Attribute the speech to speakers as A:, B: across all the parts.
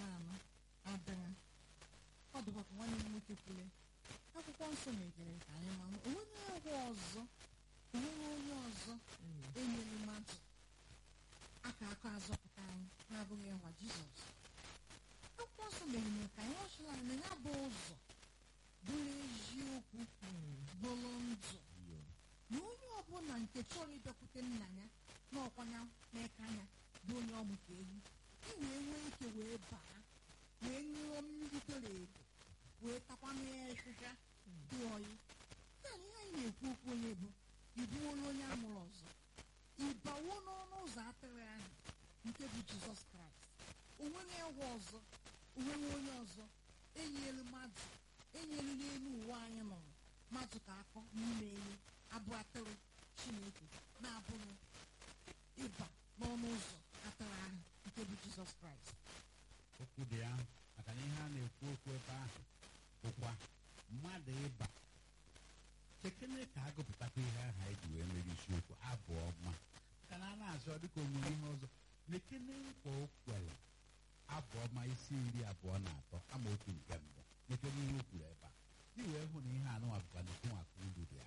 A: na-anọ adịghị ọ dịbakwa nwanne m nwoke kwule akwụkwọ nsọ na-ejere ka anyị ma onweghị agwọ ọzọ onweghị onye ọzọ enyere mmadụ aka aka azọpụta anyị na-abụghị nwa jizọs akwụkwọ nsọ mere ka anyị ọchịla na ya bụ ụzọ bụrụ eziokwu bụrụ ndụ na onye ọbụla nke chọrọ ịbịakwute nna ya n'ọkwanya n'aka ya bụ onye ọ mụta ewu ị wee nwee ike wee baa wee ṅụọ mmiri doro edo wee takwa n'ịhịhịa dị oyi naanị ihe anyị na-ekwu okwu onye bụ ịbụwolu onye a mụrụ ọzọ ịbawo n'ọnụ ụzọ atịrị ahụ nke bụ jizọs kraịst onweghị egwu ọzọ onweghị onye ọzọ enyelu mmadụ enyelu n'elu ụwa anyị nọrọ mmadụ ka akọ n'ime enyi abụ atịrị chineke na-abụghị ịba n'ọnụ ụzọ atịrị ahụ nke bụ jizọs kraịst
B: okwu dị ya maka na ihe a na-ekwu okwu ebe ahụ bụkwa mmadụ ịba chekene ka agụpụtakwa ihe ahụ anyị ji wee mere isiokwu abụ ọma ka na a na-azọ dịka onwere ihe ọzọ na-ekene nkwa o kwere abụ ọma isi iri abụọ na atọ amaokwu nke mbụ nekene ihe o kwuru ebe a ị wee hụ na ihe anụnwa bụkwa na ekenwaka uru dị ya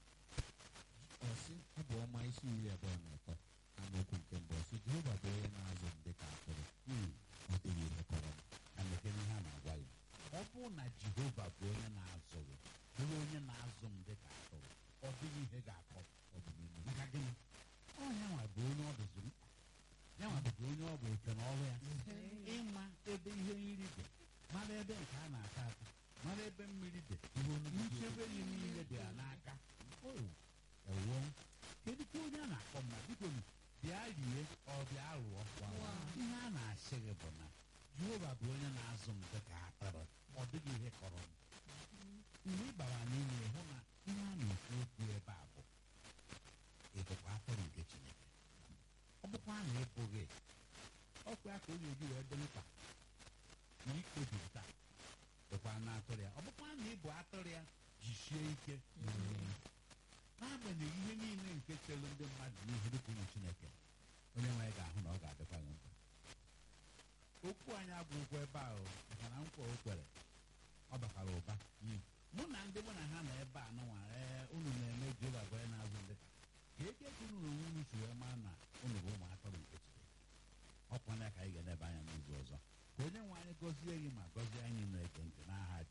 C: ọsị abụ ọma isi iri abụọ na atọ amaokwu nke mbụ ọsị jehova bụ onye na-azụ m dịka atụrụ
B: Hmm.
C: ọ dịghị ihe kọrọ m
B: ka nekene ihe a na-agwa ya ọ bụrụ na jehova bụ onye na-azụ gị bụrụ onye na-azụ m dịka atụrụ ọ dịghị ihe ga-akọ ọdịnihu maka gịnị ọ yanwa bụ onye ọ dụzi mkpa yanwa bụzi onye ọ bụ oke na ọrụ ya ịma ebe ihe nri dị mara ebe nke a na-ata ata mara ebe mmiri dị nchebe ya niile dị ya n'aka o ewo kedu ka onye a na-akpọ mma biko nu, bịa rie ọ bịa rụọ ihe a na-asị gị bụ na jehova bụ onye na-azụ m dịka atụrụ ọ dịghị ihe kọrọ m mgbe ị bara n'ime hụ na ihe a na-ekwu okwu ebe a bụ ịbụkwa atụrụ nke chineke ọ bụkwa na ịbụghị ọkwa ya ka onye eji wee dị mkpa na ikpebiri taa bụkwa na atụrụ ya ọ bụkwa na ịbụ atụrụ ya jisie ike n'agbanyeghị ihe niile nke chere ndị mmadụ n'ihu dịka ụmụ chineke onye nwe anyị ga-ahụ na ọ ga-adịkwa gị mkpa okwu anyị agwụgwọ ebe ahụ maka na nkwa o kwere ọ bakwara ụba nye m. mụ na ndị mụ na ha nọ ebe a nọnwa ee unu na-eme jehova bụ onye na-azụ ndị ka ka eke ka unu na onwe unu si wee maa na unu bụ ụmụ atụrụ nke chineke ọkwana ya ka anyị ga-edebe anya n'izu ọzọ ka onye nwe anyị gọzie gị ma gọzie anyị na-ege ntị n'aha